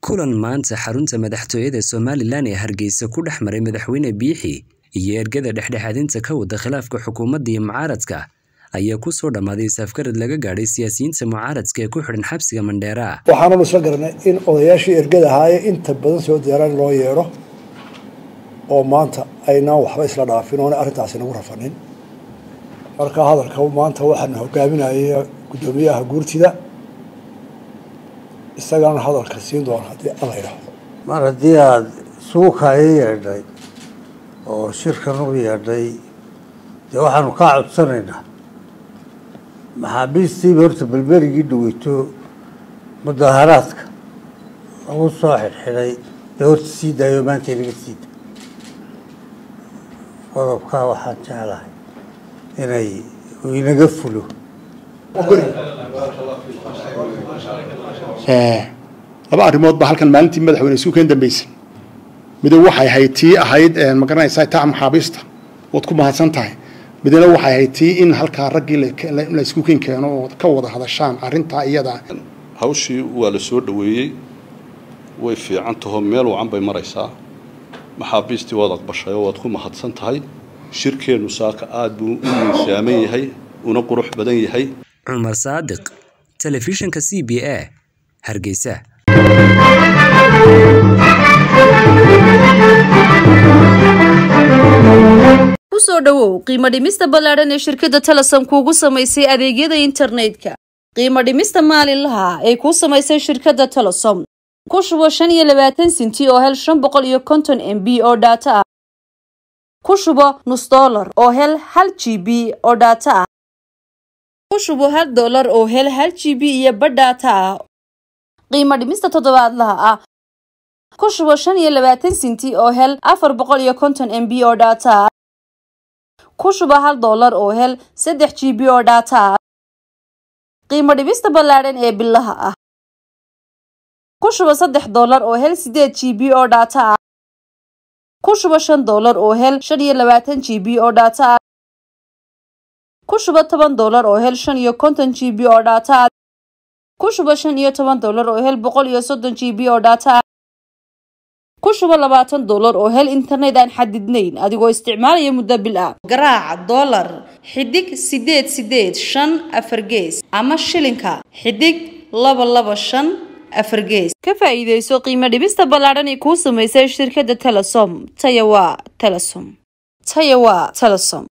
kulan maanta xarunta madaxtooyada somalilan ee hargeysa ku dhex maray madaxweyne biixi iyo ergada dhexdhexaadinta ka wada khilaafka xukuumadda iyo mucaaradka ayaa ku soo dhammaaday safgarad laga gaadhay siyaasiyiinta mucaaradka ee ku xidhan xabsiga mandheera waxaananu isla garanay in odayaashii ergada ahaaye inta badan soo diyaaraan loo yeedho oo maanta aynaan waxba isla dhaafin oona arrintaasi nagu rafanin marka hadalka maanta waxaana hogaaminaya guddoomiyaha guurtida isagaana hadalka siin doona haddii alla idhaahdo mar haddii aada suukaaya yeedhay oo shirkan u yeedhay dee waxaanu kaa codsanaynaa maxaabiistiiba horta belberigii dhaweyto mudaaharaadka lagu soo xidhxidhay dee horta sii daayo maanta inaga sii da qodobkaa waxaan jeclahay inay inaga fulo laba arrimood baa halkan maalintii madaxweyne isuukan dambeysay midow waxay ahayd tii ahayd magaranaysaa taa maxaabiista waad ku mahadsan tahay midna waxay ahayd tii in halkaa raggii la iskuuken keeno oo ka wada hadashaan arrintaa iyada hawshii waa la soo dhoweeyey way fiican taho meel wacan bay maraysaa maxaabiistii waad aqbashay oo waad ku mahadsan tahay shirkeennu saaka aada buu u miisaaman yahay una qurux badan yahay cumar saadiq telefishinka c b a hargeysa kusoo dhowow qiimo dhimista ballaadhan ee shirkadda telesom kuugu samaysay adeegyada internetka qiimo dhimista maalinlaha ee kuu samaysay shirkadda telesom ku shubo shan iyo labaatan sinti oo hel shan boqol iyo konton m b oo dhaato ah ku shubo nus dollar oo hel hal g b oo dhaato ah ku shubo hal dollar oo hel hal g b iyo badh dhaato ah qiimo dhimista toddobaadlaha ah ku shubo shan iyo labaatan sinti oo hel afar boqol iyo konton m b oo dhaato ah ku shuba hal dollar oo hel saddex g b oo dhaato ah qiimo dhibista ballaadhan ee bilaha ah ku shuba saddex dollar oo hel sideed g b oo dhaato ah ku shuba shan dollar oo hel shan iyo labaatan g b oo dhaato ah ku shuba toban dollar oo hel shan iyo konton g b oo dhaato ah ku shuba shan iyo toban dollar oo hel boqol iyo soddon g b oo dhaato ah ku shubo labaatan dollar oo hel internet aan xadidnayn adigoo isticmaalaya muddo bil ah garaaca dollar xidig sideed sideed shan afar gees ama shilinka xidig laba laba shan afar gees ka faa'iidayso qiimo dhibista ballaadhan ee kuu samaysay shirkadda telesom taya waa telesom taya waa telesom